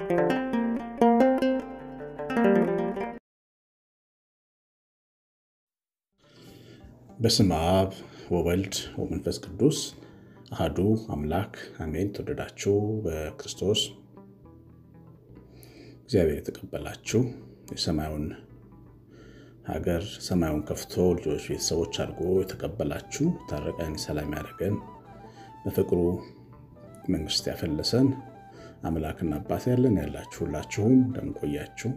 በስመ አብ ወወልድ ወመንፈስ ቅዱስ አህዱ አምላክ አሜን። ተወደዳችሁ በክርስቶስ እግዚአብሔር የተቀበላችሁ የሰማዩን ሀገር ሰማዩን ከፍቶ ልጆች ቤተሰቦች አድርጎ የተቀበላችሁ ታረቀን ሰላም ያደረገን በፍቅሩ መንግስት ያፈለሰን አምላክና አባት ያለን ያላችሁ ሁላችሁም እንደምቆያችሁ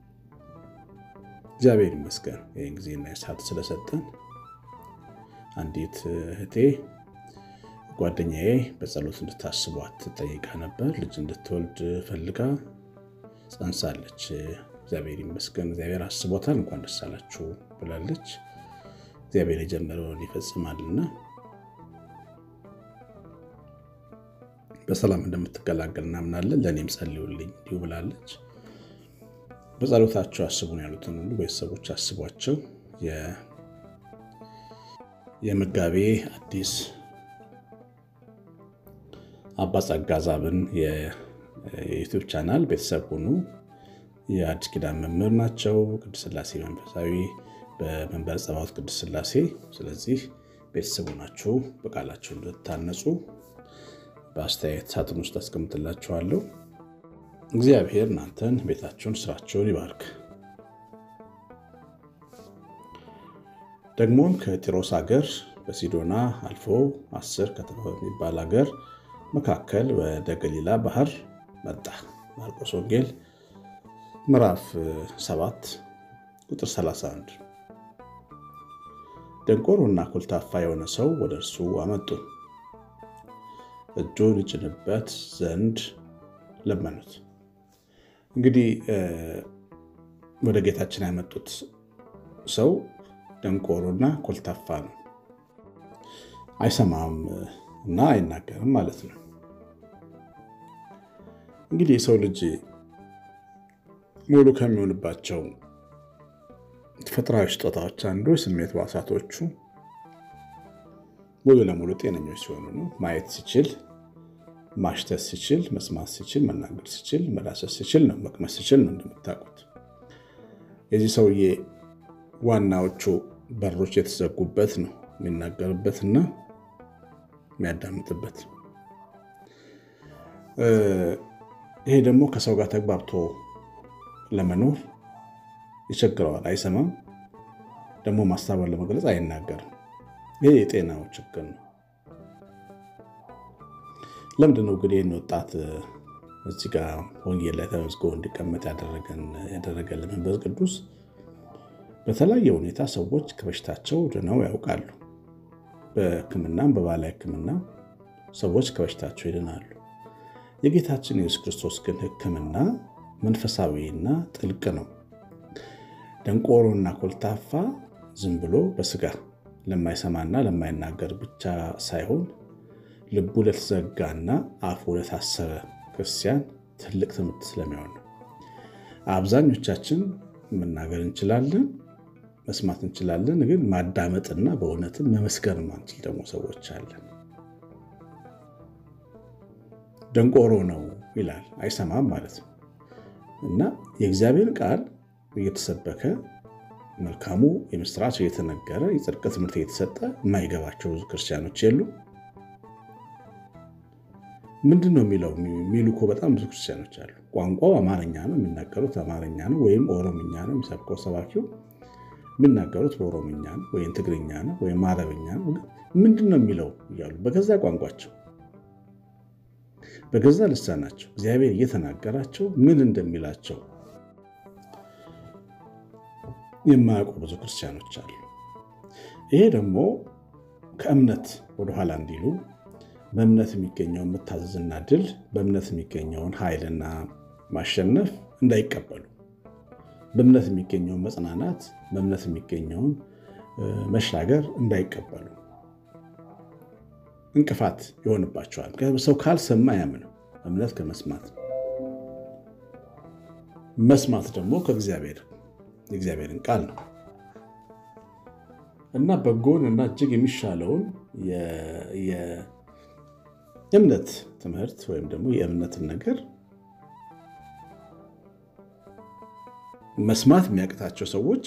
እግዚአብሔር ይመስገን ይህን ጊዜና ሰዓት ስለሰጠን። አንዲት እህቴ ጓደኛዬ በጸሎት እንድታስቧት ትጠይቃ ነበር። ልጅ እንድትወልድ ፈልጋ ጸንሳለች። እግዚአብሔር ይመስገን፣ እግዚአብሔር አስቦታል፣ እንኳን ደስ አላችሁ ብላለች። እግዚአብሔር የጀመረውን ይፈጽማልና በሰላም እንደምትገላገል እናምናለን። ለእኔም ጸልዩልኝ እንዲሁ ብላለች። በጸሎታቸው አስቡን ያሉትን ሁሉ ቤተሰቦች አስቧቸው። የመጋቤ አዲስ አባ ጸጋ ዛብን የዩቱብ ቻናል ቤተሰብ ሁኑ። የአዲስ ኪዳን መምህር ናቸው። ቅድስት ሥላሴ መንፈሳዊ በመንበረ ጸባዖት ቅድስት ሥላሴ። ስለዚህ ቤተሰቡ ናችሁ። በቃላችሁ እንድታነጹ በአስተያየት ሳጥን ውስጥ አስቀምጥላችኋለሁ። እግዚአብሔር እናንተን፣ ቤታችሁን፣ ስራችሁን ይባርክ። ደግሞም ከጢሮስ ሀገር በሲዶና አልፎ አስር ከተማ በሚባል ሀገር መካከል ወደ ገሊላ ባህር መጣ። ማርቆስ ወንጌል ምዕራፍ 7 ቁጥር 31። ደንቆሮና ኮልታፋ የሆነ ሰው ወደ እርሱ አመጡ፣ እጁን ይጭንበት ዘንድ ለመኑት። እንግዲህ ወደ ጌታችን ያመጡት ሰው ደንቆሮና ኮልታፋ ነው። አይሰማም እና አይናገርም ማለት ነው። እንግዲህ የሰው ልጅ ሙሉ ከሚሆንባቸው ተፈጥሯዊ ስጦታዎች አንዱ የስሜት ሕዋሳቶቹ ሙሉ ለሙሉ ጤነኞች ሲሆኑ ነው። ማየት ሲችል፣ ማሽተት ሲችል፣ መስማት ሲችል፣ መናገር ሲችል፣ መዳሰስ ሲችል ነው። መቅመስ ሲችል ነው። እንደምታውቁት የዚህ ሰውዬ ዋናዎቹ በሮች የተዘጉበት ነው። የሚናገርበትና የሚያዳምጥበት። ይሄ ደግሞ ከሰው ጋር ተግባብቶ ለመኖር ይቸግረዋል። አይሰማም፣ ደግሞ ማስተባበር ለመግለጽ አይናገርም። ይሄ የጤናው ችግር ነው። ለምንድን ነው እንግዲህ ይህን ወጣት እዚህ ጋር ወንጌል ላይ ተመዝግቦ እንዲቀመጥ ያደረገልን መንፈስ ቅዱስ በተለያየ ሁኔታ ሰዎች ከበሽታቸው ድነው ያውቃሉ። በሕክምናም በባህላዊ ሕክምና ሰዎች ከበሽታቸው ይድናሉ። የጌታችን የኢየሱስ ክርስቶስ ግን ሕክምና መንፈሳዊና ጥልቅ ነው። ደንቆሮና ኮልታፋ ዝም ብሎ በስጋ ለማይሰማና ለማይናገር ብቻ ሳይሆን ልቡ ለተዘጋና አፉ ለታሰረ ክርስቲያን ትልቅ ትምህርት ስለሚሆን ነው። አብዛኞቻችን መናገር እንችላለን መስማት እንችላለን። ግን ማዳመጥና በእውነትም መመስከር ማንችል ደግሞ ሰዎች አለን። ደንቆሮ ነው ይላል፣ አይሰማም ማለት ነው። እና የእግዚአብሔር ቃል እየተሰበከ መልካሙ የምስራች እየተነገረ የጽድቅ ትምህርት እየተሰጠ የማይገባቸው ብዙ ክርስቲያኖች የሉ። ምንድን ነው የሚለው የሚሉ እኮ በጣም ብዙ ክርስቲያኖች አሉ። ቋንቋው አማርኛ ነው፣ የሚናገሩት አማርኛ ነው ወይም ኦሮምኛ ነው የሚሰብከው ሰባኪው የሚናገሩት በኦሮምኛ ነው ወይም ትግርኛ ነው ወይም አረብኛ ነው። ምንድን ነው የሚለው እያሉ በገዛ ቋንቋቸው በገዛ ልሳናቸው እግዚአብሔር እየተናገራቸው ምን እንደሚላቸው የማያውቁ ብዙ ክርስቲያኖች አሉ። ይሄ ደግሞ ከእምነት ወደኋላ እንዲሉ በእምነት የሚገኘውን መታዘዝና ድል በእምነት የሚገኘውን ኃይልና ማሸነፍ እንዳይቀበሉ በእምነት የሚገኘውን መጽናናት በእምነት የሚገኘውን መሻገር እንዳይቀበሉ እንቅፋት ይሆንባቸዋል። ሰው ካልሰማ ያምነው እምነት ከመስማት መስማት ደግሞ ከእግዚአብሔር የእግዚአብሔርን ቃል ነው እና በጎን እና እጅግ የሚሻለውን የእምነት ትምህርት ወይም ደግሞ የእምነትን ነገር መስማት የሚያቅታቸው ሰዎች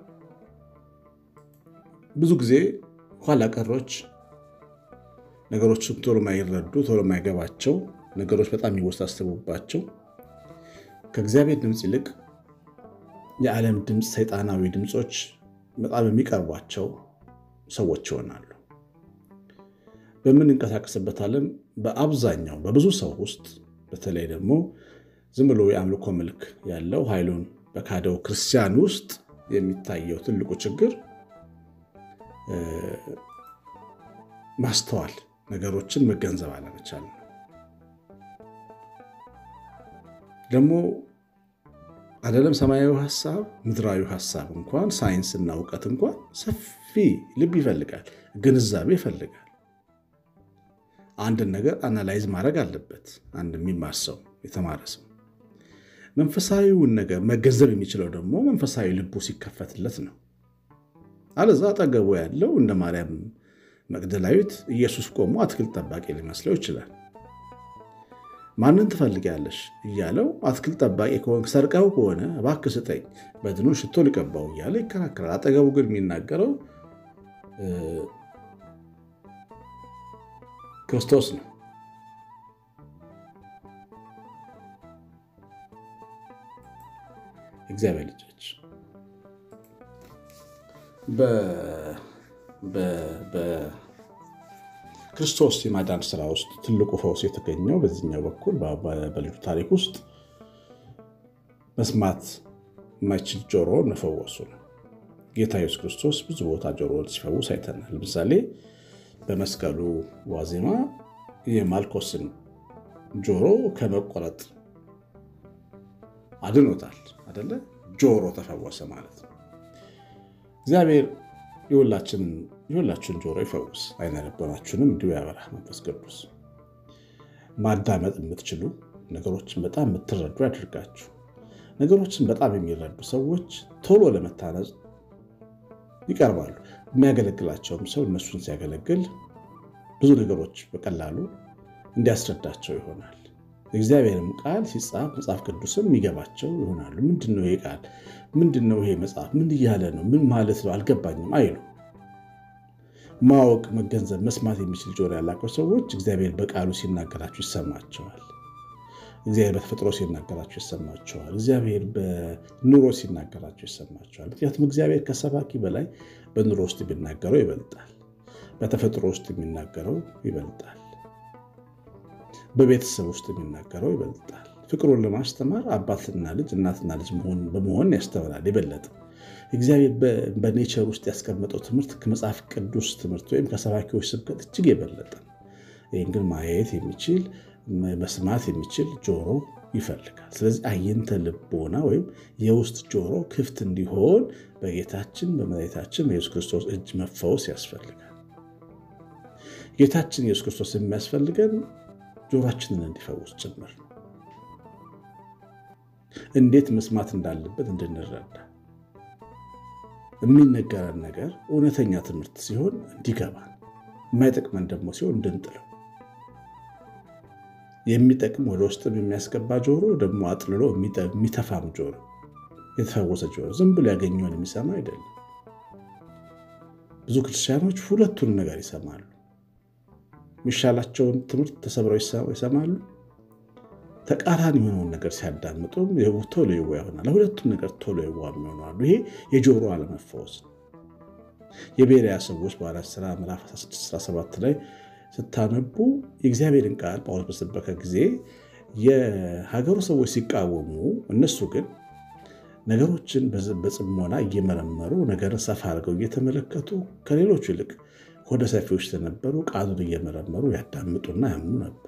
ብዙ ጊዜ ኋላ ቀሮች፣ ነገሮችን ቶሎ ማይረዱ ቶሎ ማይገባቸው ነገሮች በጣም የሚወሳሰቡባቸው ከእግዚአብሔር ድምፅ ይልቅ የዓለም ድምፅ፣ ሰይጣናዊ ድምፆች በጣም የሚቀርቧቸው ሰዎች ይሆናሉ። በምንንቀሳቀስበት ዓለም በአብዛኛው በብዙ ሰው ውስጥ በተለይ ደግሞ ዝም ብሎ የአምልኮ መልክ ያለው ኃይሉን በካደው ክርስቲያን ውስጥ የሚታየው ትልቁ ችግር ማስተዋል፣ ነገሮችን መገንዘብ አለመቻል ነው። ደግሞ አይደለም ሰማያዊ ሀሳብ ምድራዊ ሀሳብ እንኳን ሳይንስና እውቀት እንኳን ሰፊ ልብ ይፈልጋል፣ ግንዛቤ ይፈልጋል። አንድን ነገር አናላይዝ ማድረግ አለበት። አንድ የሚማር ሰው የተማረ ሰው መንፈሳዊውን ነገር መገንዘብ የሚችለው ደግሞ መንፈሳዊ ልቡ ሲከፈትለት ነው። አለዛ አጠገቡ ያለው እንደ ማርያም መግደላዊት ኢየሱስ ቆሞ አትክልት ጠባቂ ሊመስለው ይችላል። ማንን ትፈልጊያለሽ እያለው አትክልት ጠባቂ ከሆንክ ሰርቀው ከሆነ እባክህ ስጠኝ፣ በድኑን ሽቶ ሊቀባው እያለ ይከራከራል። አጠገቡ ግን የሚናገረው ክርስቶስ ነው። እግዚአብሔር ልጆች በክርስቶስ የማዳን ስራ ውስጥ ትልቁ ፈውስ የተገኘው በዚህኛው በኩል በልጁ ታሪክ ውስጥ መስማት የማይችል ጆሮ መፈወሱ ነው። ጌታ ኢየሱስ ክርስቶስ ብዙ ቦታ ጆሮ ሲፈውስ አይተናል። ለምሳሌ በመስቀሉ ዋዜማ የማልኮስን ጆሮ ከመቆረጥ አድኖታል አደለ? ጆሮ ተፈወሰ ማለት ነው። እግዚአብሔር የሁላችን ጆሮ ይፈውስ፣ አይነ ልቦናችሁንም እንዲሁ ያበራ መንፈስ ቅዱስ። ማዳመጥ የምትችሉ ነገሮችን በጣም የምትረዱ ያድርጋችሁ። ነገሮችን በጣም የሚረዱ ሰዎች ቶሎ ለመታነጽ ይቀርባሉ። የሚያገለግላቸውም ሰው እነሱን ሲያገለግል ብዙ ነገሮች በቀላሉ እንዲያስረዳቸው ይሆናል። እግዚአብሔርም ቃል ሲጻፍ መጽሐፍ ቅዱስም የሚገባቸው ይሆናሉ። ምንድን ነው ይሄ ቃል? ምንድን ነው ይሄ መጽሐፍ? ምን እያለ ነው? ምን ማለት ነው? አልገባኝም አይሉ። ማወቅ፣ መገንዘብ፣ መስማት የሚችል ጆሮ ያላቸው ሰዎች እግዚአብሔር በቃሉ ሲናገራቸው ይሰማቸዋል። እግዚአብሔር በተፈጥሮ ሲናገራቸው ይሰማቸዋል። እግዚአብሔር በኑሮ ሲናገራቸው ይሰማቸዋል። ምክንያቱም እግዚአብሔር ከሰባኪ በላይ በኑሮ ውስጥ የሚናገረው ይበልጣል። በተፈጥሮ ውስጥ የሚናገረው ይበልጣል። በቤተሰብ ውስጥ የሚናገረው ይበልጣል። ፍቅሩን ለማስተማር አባትና ልጅ እናትና ልጅ በመሆን ያስተምራል የበለጠ እግዚአብሔር በኔቸር ውስጥ ያስቀመጠው ትምህርት ከመጽሐፍ ቅዱስ ትምህርት ወይም ከሰባኪዎች ስብከት እጅግ የበለጠ ነው። ይህን ግን ማየት የሚችል መስማት የሚችል ጆሮ ይፈልጋል። ስለዚህ አየንተ ልቦና ወይም የውስጥ ጆሮ ክፍት እንዲሆን በጌታችን በመድኃኒታችን በኢየሱስ ክርስቶስ እጅ መፈወስ ያስፈልጋል። ጌታችን ኢየሱስ ክርስቶስ የሚያስፈልገን ጆሮችንን እንዲፈውስ ጭምር ነው። እንዴት መስማት እንዳለበት እንድንረዳ የሚነገረን ነገር እውነተኛ ትምህርት ሲሆን እንዲገባን፣ የማይጠቅመን ደግሞ ሲሆን እንድንጥለው የሚጠቅም ወደ ውስጥም የሚያስገባ ጆሮ ደግሞ አጥልሎ የሚተፋም ጆሮ፣ የተፈወሰ ጆሮ ዝም ብሎ ያገኘውን የሚሰማ አይደለም። ብዙ ክርስቲያኖች ሁለቱን ነገር ይሰማሉ። የሚሻላቸውን ትምህርት ተሰብረው ይሰማሉ። ተቃራኒ የሆነውን ነገር ሲያዳምጡም ቶሎ ይዋ ይሆናል። ለሁለቱም ነገር ቶሎ ይዋ የሚሆናሉ። ይሄ የጆሮ አለመፈወስ ነው። የቤሪያ ሰዎች በሐዋርያት ሥራ ምዕራፍ 1617 ላይ ስታነቡ የእግዚአብሔርን ቃል ጳውሎስ በሰበከ ጊዜ የሀገሩ ሰዎች ሲቃወሙ፣ እነሱ ግን ነገሮችን በጽሞና እየመረመሩ ነገርን ሰፋ አድርገው እየተመለከቱ ከሌሎቹ ይልቅ ወደ ሰፊዎች ስለነበሩ ቃሉን እየመረመሩ ያዳምጡና ያምኑ ነበር።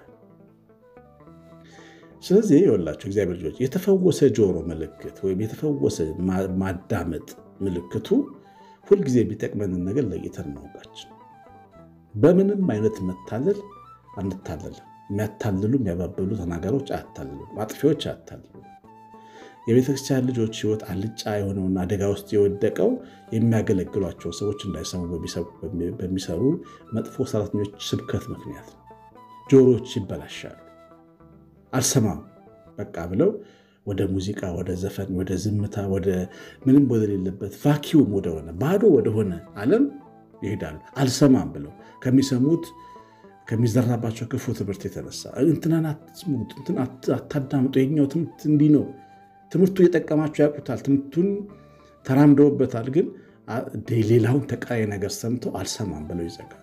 ስለዚህ የወላቸው እግዚአብሔር ልጆች የተፈወሰ ጆሮ ምልክት ወይም የተፈወሰ ማዳመጥ ምልክቱ ሁልጊዜ የሚጠቅመንን ነገር ለይተን ማውቃችን በምንም አይነት መታለል አንታለልም። የሚያታልሉ የሚያባበሉ ተናጋሪዎች አያታልሉም። አጥፊዎች አያታልሉም። የቤተክርስቲያን ልጆች ሕይወት አልጫ የሆነውን አደጋ ውስጥ የወደቀው የሚያገለግሏቸው ሰዎች እንዳይሰሙ በሚሰሩ መጥፎ ሰራተኞች ስብከት ምክንያት ነው። ጆሮዎች ይበላሻሉ። አልሰማም በቃ ብለው ወደ ሙዚቃ፣ ወደ ዘፈን፣ ወደ ዝምታ፣ ወደ ምንም ወደሌለበት ቫኪዩም ወደሆነ ባዶ ወደሆነ ዓለም ይሄዳሉ። አልሰማም ብለው ከሚሰሙት ከሚዘራባቸው ክፉ ትምህርት የተነሳ እንትናን አትስሙት፣ እንትን አታዳምጡ፣ የኛው ትምህርት እንዲህ ነው። ትምህርቱ የጠቀማቸው ያውቁታል፣ ትምህርቱን ተራምደውበታል። ግን ሌላውን ተቃራኒ ነገር ሰምተው አልሰማም ብለው ይዘጋሉ።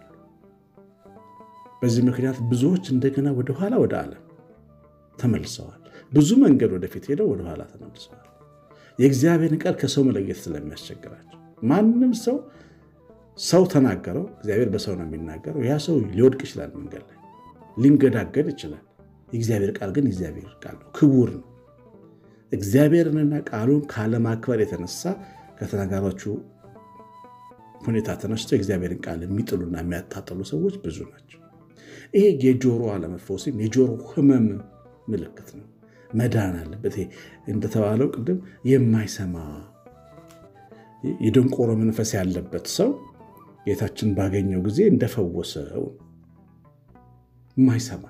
በዚህ ምክንያት ብዙዎች እንደገና ወደኋላ ወደ ዓለም ተመልሰዋል። ብዙ መንገድ ወደፊት ሄደው ወደኋላ ተመልሰዋል። የእግዚአብሔርን ቃል ከሰው መለየት ስለሚያስቸግራቸው ማንም ሰው ሰው ተናገረው፣ እግዚአብሔር በሰው ነው የሚናገረው። ያ ሰው ሊወድቅ ይችላል፣ መንገድ ላይ ሊንገዳገድ ይችላል። የእግዚአብሔር ቃል ግን የእግዚአብሔር ቃል ነው፣ ክቡር ነው። እግዚአብሔርንና ቃሉን ካለማክበር የተነሳ ከተናጋሪዎቹ ሁኔታ ተነስቶ የእግዚአብሔርን ቃል የሚጥሉና የሚያታጥሉ ሰዎች ብዙ ናቸው። ይሄ የጆሮ አለመፈወስም የጆሮ ሕመም ምልክት ነው። መዳን አለበት። እንደተባለው ቅድም የማይሰማ የደንቆሮ መንፈስ ያለበት ሰው ጌታችን ባገኘው ጊዜ እንደፈወሰው የማይሰማ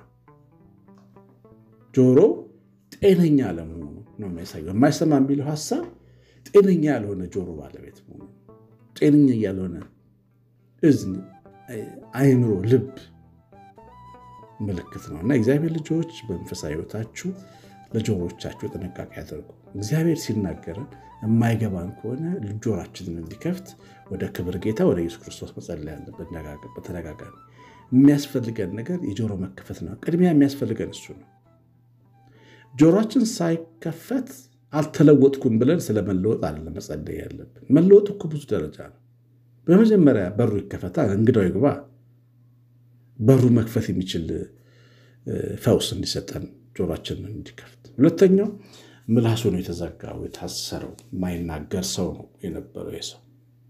ጆሮ ጤነኛ አለመሆኑ ነው የሚያሳየው። የማይሰማ የሚለው ሀሳብ ጤነኛ ያልሆነ ጆሮ ባለቤት መሆኑ፣ ጤነኛ ያልሆነ እዝን፣ አይምሮ፣ ልብ ምልክት ነው እና እግዚአብሔር ልጆች በመንፈሳዊ ሕይወታችሁ ለጆሮቻችሁ ጥንቃቄ ያደርጉ። እግዚአብሔር ሲናገረን የማይገባን ከሆነ ጆሮአችንን እንዲከፍት ወደ ክብር ጌታ ወደ ኢየሱስ ክርስቶስ መጸለይ ያለብን በተደጋጋሚ። የሚያስፈልገን ነገር የጆሮ መከፈት ነው። ቅድሚያ የሚያስፈልገን እሱ ነው። ጆሮአችን ሳይከፈት አልተለወጥኩም ብለን ስለ መለወጥ አለ መጸለይ ያለብን። መለወጥ እኮ ብዙ ደረጃ ነው። በመጀመሪያ በሩ ይከፈታል፣ እንግዳው ይግባ። በሩ መክፈት የሚችል ፈውስ እንዲሰጠን ጆሮአችንን እንዲከፍት። ሁለተኛው ምላሱ ነው የተዘጋው የታሰረው፣ የማይናገር ሰው ነው የነበረው የሰው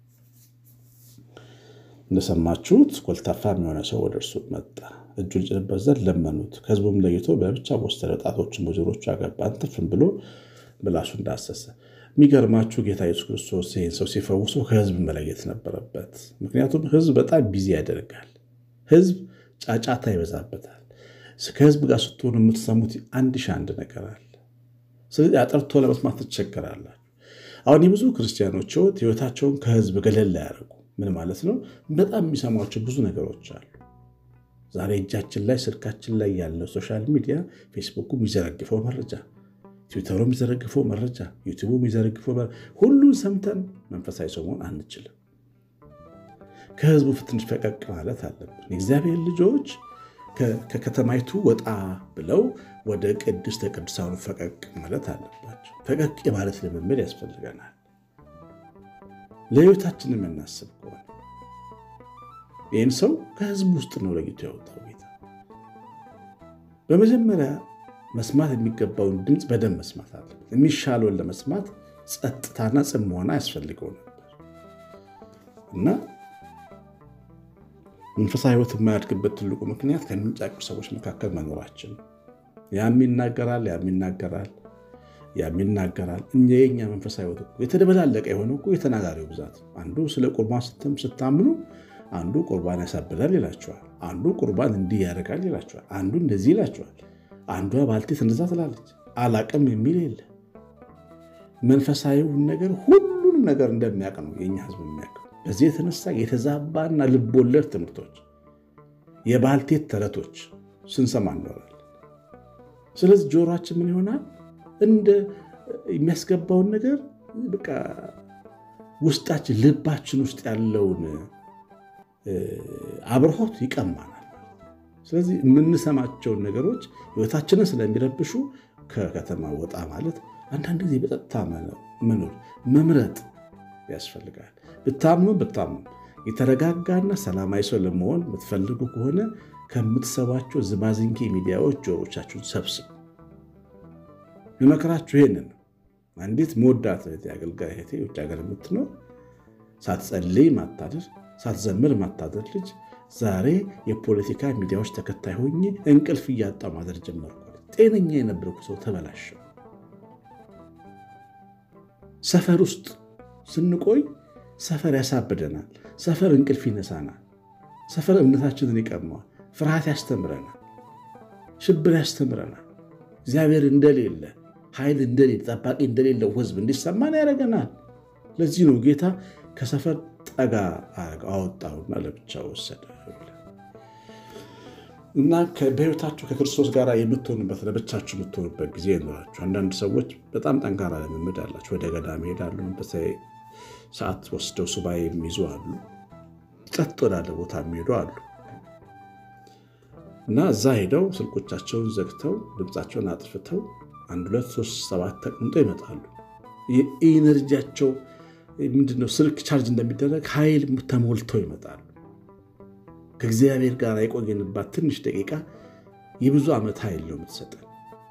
እንደሰማችሁት ኮልታፋ የሆነ ሰው ወደ እርሱ መጣ። እጁን ጭንበት ዘንድ ለመኑት። ከሕዝቡም ለይቶ በብቻ ወሰደ። ጣቶችን በጆሮቹ አገባ። አንትፍም ብሎ ምላሱ እንዳሰሰ። የሚገርማችሁ ጌታ ኢየሱስ ክርስቶስ ይህን ሰው ሲፈውሶ ከሕዝብ መለየት ነበረበት። ምክንያቱም ሕዝብ በጣም ቢዚ ያደርጋል። ሕዝብ ጫጫታ ይበዛበታል። ከሕዝብ ጋር ስትሆኑ የምትሰሙት አንድ ሺህ አንድ ነገር አለ። ስለዚህ አጠርቶ ለመስማት ትቸገራላችሁ። አሁን የብዙ ክርስቲያኖች ሕይወት ሕይወታቸውን ከሕዝብ ገለል ያደርጉ ምን ማለት ነው? በጣም የሚሰሟቸው ብዙ ነገሮች አሉ። ዛሬ እጃችን ላይ ስልካችን ላይ ያለው ሶሻል ሚዲያ ፌስቡኩ የሚዘረግፈው መረጃ፣ ትዊተሩ የሚዘረግፈው መረጃ፣ ዩቲቡ የሚዘረግፈው ሁሉን ሰምተን መንፈሳዊ ሰው መሆን አንችልም። ከህዝቡ ትንሽ ፈቀቅ ማለት አለብን። የእግዚአብሔር ልጆች ከከተማይቱ ወጣ ብለው ወደ ቅድስተ ቅዱሳኑ ፈቀቅ ማለት አለባቸው። ፈቀቅ የማለት ልምምድ ያስፈልገናል። ለህይወታችን የምናስብ ከሆነ ይህን ሰው ከህዝብ ውስጥ ነው ለይቶ ያወጣው ጌታ። በመጀመሪያ መስማት የሚገባውን ድምፅ በደንብ መስማት አለበት። የሚሻለውን ለመስማት ጸጥታና ጽሞና ያስፈልገው ነበር እና መንፈሳዊ ህይወት የማያድግበት ትልቁ ምክንያት ከሚንጫጩ ሰዎች መካከል መኖራችን። ያም ይናገራል፣ ያም ይናገራል፣ ያም ይናገራል። እኛ የኛ መንፈሳዊ ህይወት የተደበላለቀ የሆነ እኮ የተናጋሪው ብዛት። አንዱ ስለ ቁርባን ስታምኑ አንዱ ቁርባን ያሳብዳል ይላቸዋል። አንዱ ቁርባን እንዲህ ያደርጋል ይላቸዋል። አንዱ እንደዚህ ይላቸዋል። አንዷ ባልቴት እንደዛ ትላለች። አላቅም የሚል የለ። መንፈሳዊውን ነገር ሁሉንም ነገር እንደሚያውቅ ነው የኛ ህዝብ የሚያውቅ። በዚህ የተነሳ የተዛባና ልቦለድ ትምህርቶች፣ የባልቴት ተረቶች ስንሰማ እንኖራለን። ስለዚህ ጆሮአችን ምን ይሆናል? እንደ የሚያስገባውን ነገር በቃ ውስጣችን ልባችን ውስጥ ያለውን አብርሆት ይቀማናል። ስለዚህ የምንሰማቸውን ነገሮች ህይወታችንን ስለሚረብሹ ከከተማ ወጣ ማለት አንዳንድ ጊዜ በጸጥታ መኖር መምረጥ ያስፈልጋል። ብታምኑ ብታምኑ የተረጋጋና ሰላማዊ ሰው ለመሆን የምትፈልጉ ከሆነ ከምትሰቧቸው ዝባዝንኬ ሚዲያዎች ጆሮቻችሁን ሰብስቡ። የመከራችሁ ይሄንን ነው። አንዲት መወዳት አገልጋይ እህቴ ውጭ ሀገር የምትኖር ሳትጸልይ ማታደር ሳትዘምር ማታደር ልጅ ዛሬ የፖለቲካ ሚዲያዎች ተከታይ ሆኜ እንቅልፍ እያጣ ማደር ጀመርኩ። ጤነኛ የነበርኩ ሰው ተበላሸ። ሰፈር ውስጥ ስንቆይ ሰፈር ያሳብደናል። ሰፈር እንቅልፍ ይነሳናል። ሰፈር እምነታችንን ይቀማዋል። ፍርሃት ያስተምረናል። ሽብር ያስተምረናል። እግዚአብሔር እንደሌለ ኃይል እንደሌለ ጠባቂ እንደሌለው ሕዝብ እንዲሰማን ያደርገናል። ለዚህ ነው ጌታ ከሰፈር ጠጋ አወጣውና ለብቻ ወሰደ እና በሕይወታችሁ ከክርስቶስ ጋር የምትሆኑበት ለብቻችሁ የምትሆኑበት ጊዜ ይኖራችሁ። አንዳንድ ሰዎች በጣም ጠንካራ ልምምድ አላቸው። ወደ ገዳም ይሄዳሉ። መንፈሳዊ ሰዓት ወስደው ሱባኤ የሚይዙ አሉ። ጸጥ ወዳለ ቦታ የሚሄዱ አሉ እና እዛ ሄደው ስልኮቻቸውን ዘግተው ድምፃቸውን አጥፍተው አንድ ሁለት ሶስት ሰባት ተቀምጠው ይመጣሉ። የኢነርጂያቸው ምንድነው? ስልክ ቻርጅ እንደሚደረግ ኃይል ተሞልተው ይመጣሉ። ከእግዚአብሔር ጋር የቆየንባት ትንሽ ደቂቃ የብዙ ዓመት ኃይል ነው የምትሰጠን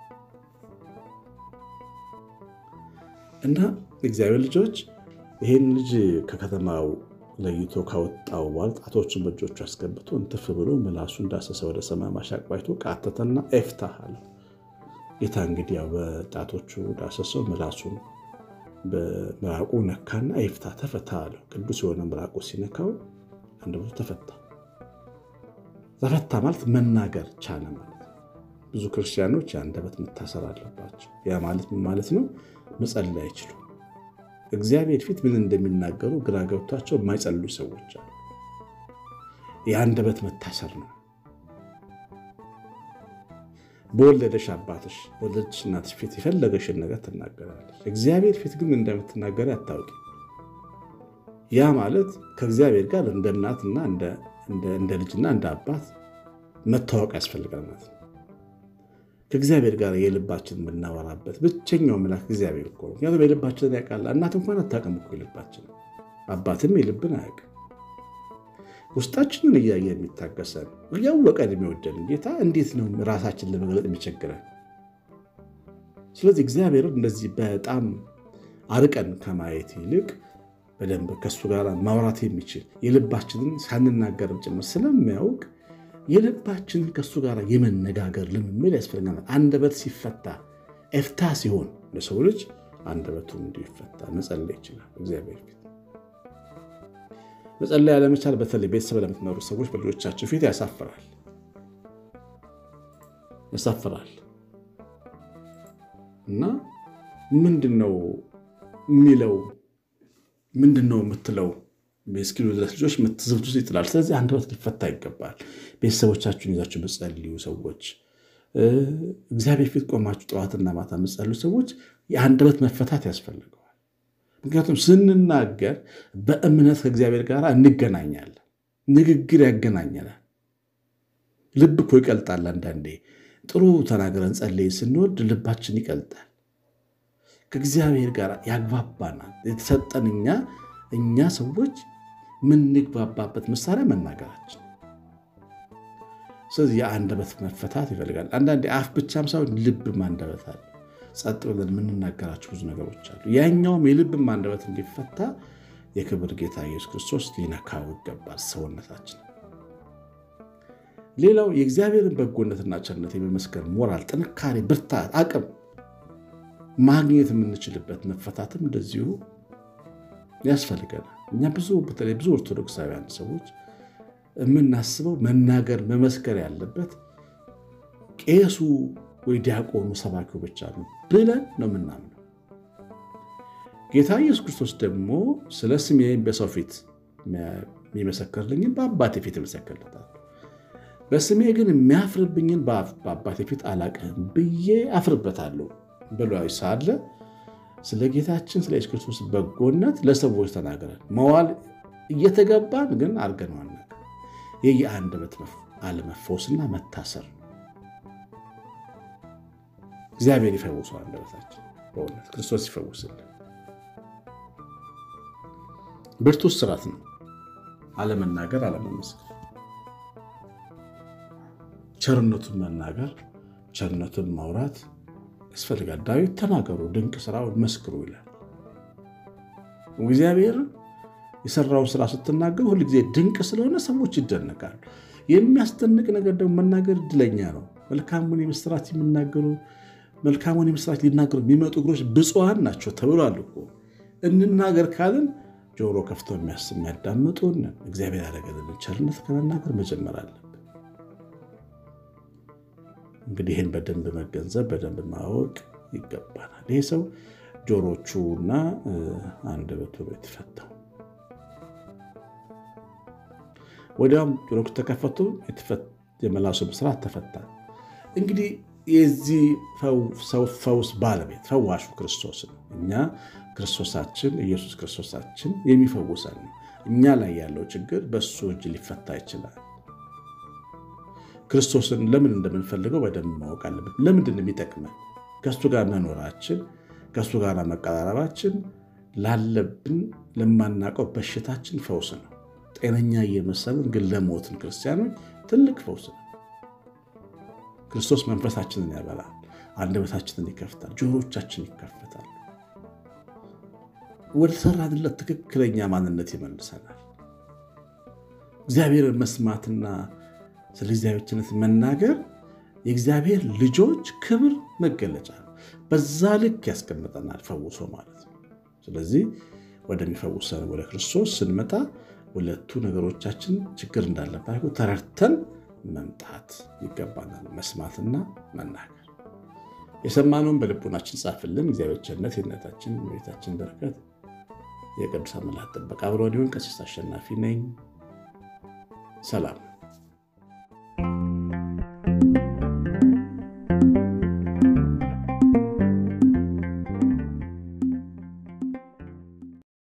እና እግዚአብሔር ልጆች ይህን ልጅ ከከተማው ለይቶ ካወጣው በኋላ ጣቶችን በእጆቹ አስገብቶ እንትፍ ብሎ ምላሱ እንዳሰሰ ወደ ሰማይ ማሻቅባይቶ ቃተተና ኤፍታህ አለ። ጌታ እንግዲህ ያው በጣቶቹ ዳሰሰው፣ ምላሱን በምራቁ ነካና ኤፍታ ተፈታ አለው። ቅዱስ የሆነ ምራቁ ሲነካው አንደበቱ ተፈታ። ተፈታ ማለት መናገር ቻለ ማለት ነው። ብዙ ክርስቲያኖች የአንደበት መታሰር አለባቸው። ያ ማለት ምን ማለት ነው? መጸለይ አይችሉም። እግዚአብሔር ፊት ምን እንደሚናገሩ ግራ ገብቷቸው የማይጸልዩ ሰዎች አሉ። የአንደበት መታሰር ነው። በወለደሽ አባትሽ በወለደሽ እናትሽ ፊት የፈለገሽን ነገር ትናገራለች። እግዚአብሔር ፊት ግን እንደምትናገር አታውቂ። ያ ማለት ከእግዚአብሔር ጋር እንደ እናትና እንደ ልጅና እንደ አባት መታወቅ ያስፈልጋል ማለት ነው። ከእግዚአብሔር ጋር የልባችን የምናወራበት ብቸኛው መልአክ እግዚአብሔር እኮ ነው። ምክንያቱም የልባችንን ያውቃል። እናት እንኳን አታውቅም እኮ የልባችን፣ አባትም የልብን አያውቅም። ውስጣችንን እያየ የሚታገሰን እያወቀን የሚወደን ጌታ እንዴት ነው ራሳችን ለመግለጥ የሚቸግረን? ስለዚህ እግዚአብሔርን እንደዚህ በጣም አርቀን ከማየት ይልቅ በደንብ ከእሱ ጋር ማውራት የሚችል የልባችንን ሳንናገርም ጭምር ስለሚያውቅ የልባችንን ከእሱ ጋር የመነጋገር ልምምድ ያስፈልገናል። አንደበት ሲፈታ ኤፍታ ሲሆን ለሰው ልጅ አንደበቱን እንዲሁ ይፈታ መጸለይ ይችላል። እግዚአብሔር ፊት መጸለይ ያለመቻል በተለይ ቤተሰብ ለምትመሩ ሰዎች በልጆቻቸው ፊት ያሳፍራል ያሳፍራል እና ምንድን ነው የሚለው ምንድን ነው የምትለው እስኪሉ ድረስ ልጆች የምትዝብት ውስጥ ይጥላል። ስለዚህ አንደበት ሊፈታ ይገባል። ቤተሰቦቻችሁን ይዛችሁ የምትጸልዩ ሰዎች፣ እግዚአብሔር ፊት ቆማችሁ ጠዋትና ማታ የምትጸልዩ ሰዎች የአንደበት መፈታት ያስፈልገዋል። ምክንያቱም ስንናገር በእምነት ከእግዚአብሔር ጋር እንገናኛለን። ንግግር ያገናኘናል። ልብ እኮ ይቀልጣል። አንዳንዴ ጥሩ ተናግረን ጸልይ ስንወድ ልባችን ይቀልጣል። ከእግዚአብሔር ጋር ያግባባናል። የተሰጠን እኛ እኛ ሰዎች የምንግባባበት መሳሪያ መናገራችን። ስለዚህ የአንደበት መፈታት ይፈልጋል። አንዳንዴ አፍ ብቻም ሳይሆን ልብም አንደበት አለ። ጸጥ ብለን የምንናገራቸው ብዙ ነገሮች አሉ። ያኛውም የልብም አንደበት እንዲፈታ የክብር ጌታ ኢየሱስ ክርስቶስ ሊነካው ይገባል ሰውነታችን። ሌላው የእግዚአብሔርን በጎነትና ቸርነት የመመስከር ሞራል፣ ጥንካሬ፣ ብርታት፣ አቅም ማግኘት የምንችልበት መፈታትም እንደዚሁ ያስፈልገናል። እኛ ብዙ በተለይ ብዙ ኦርቶዶክሳውያን ሰዎች የምናስበው መናገር መመስከር ያለበት ቄሱ ወይ ዲያቆኑ ሰባኪው ብቻ ነው ብለን ነው የምናምነው። ጌታ ኢየሱስ ክርስቶስ ደግሞ ስለ ስሜ በሰው ፊት የሚመሰክርልኝን በአባቴ ፊት ይመሰክርለታል፣ በስሜ ግን የሚያፍርብኝን በአባቴ ፊት አላቅህም ብዬ አፍርበታለሁ ብሎ ሳለ ስለ ጌታችን ስለ ኢየሱስ ክርስቶስ በጎነት ለሰዎች ተናግረን መዋል እየተገባን ግን አድርገነዋል። ይህ የአንደበት አለመፈወስና መታሰር ነው። እግዚአብሔር ይፈውሰው አንደበታችን፣ በእውነት ክርስቶስ ይፈውስልን። ብርቱ ስራት ነው አለመናገር፣ አለመመስከር፣ ቸርነቱን መናገር፣ ቸርነቱን ማውራት ያስፈልጋል። ዳዊት ተናገሩ፣ ድንቅ ስራውን መስክሩ ይላል። እግዚአብሔር የሰራውን ስራ ስትናገሩ ሁልጊዜ ድንቅ ስለሆነ ሰዎች ይደነቃሉ። የሚያስደንቅ ነገር ደግሞ መናገር እድለኛ ነው። መልካሙን የምስራች የሚናገሩ መልካሙን የምስራች ሊናገሩ የሚመጡ እግሮች ብፁዓን ናቸው ተብሏል እኮ። እንናገር ካልን ጆሮ ከፍተው የሚያስብ የሚያዳምጡን እግዚአብሔር ያደረገልን ቸርነት ከመናገር መጀመር አለብን። እንግዲህ ይህን በደንብ መገንዘብ በደንብ ማወቅ ይገባናል። ይሄ ሰው ጆሮቹና አንደበቱ ነው የተፈታው። ወዲያውም ጆሮቹ ተከፈቱ፣ የመላሱም ስርዓት ተፈታ። እንግዲህ የዚህ ሰው ፈውስ ባለቤት ፈዋሹ ክርስቶስ ነው። እኛ ክርስቶሳችን ኢየሱስ ክርስቶሳችን የሚፈውሰን ነው። እኛ ላይ ያለው ችግር በእሱ እጅ ሊፈታ ይችላል። ክርስቶስን ለምን እንደምንፈልገው በደንብ ማወቅ አለበት። ለምንድን ነው የሚጠቅመን? ከእሱ ጋር መኖራችን፣ ከእሱ ጋር መቀራረባችን ላለብን ለማናውቀው በሽታችን ፈውስ ነው። ጤነኛ እየመሰልን ግን ለሞትን ክርስቲያኖች ትልቅ ፈውስ ነው። ክርስቶስ መንፈሳችንን ያበላል፣ አንደበታችንን ይከፍታል፣ ጆሮቻችን ይከፈታል፣ ወደ ሰራንለት ትክክለኛ ማንነት ይመልሰናል። እግዚአብሔርን መስማትና ስለ እግዚአብሔርነት መናገር የእግዚአብሔር ልጆች ክብር መገለጫ ነው። በዛ ልክ ያስቀምጠናል ፈውሶ ማለት ነው። ስለዚህ ወደሚፈውሰን ወደ ክርስቶስ ስንመጣ ሁለቱ ነገሮቻችን ችግር እንዳለባቸው ተረድተን መምጣት ይገባናል። መስማትና መናገር። የሰማነውን በልቡናችን ጻፍልን። እግዚአብሔር ቸርነት፣ የእናታችን የቤታችን በረከት፣ የቅዱሳን መላእክት ጥበቃ አብሮን ይሁን። ቀሲስ አሸናፊ ነኝ። ሰላም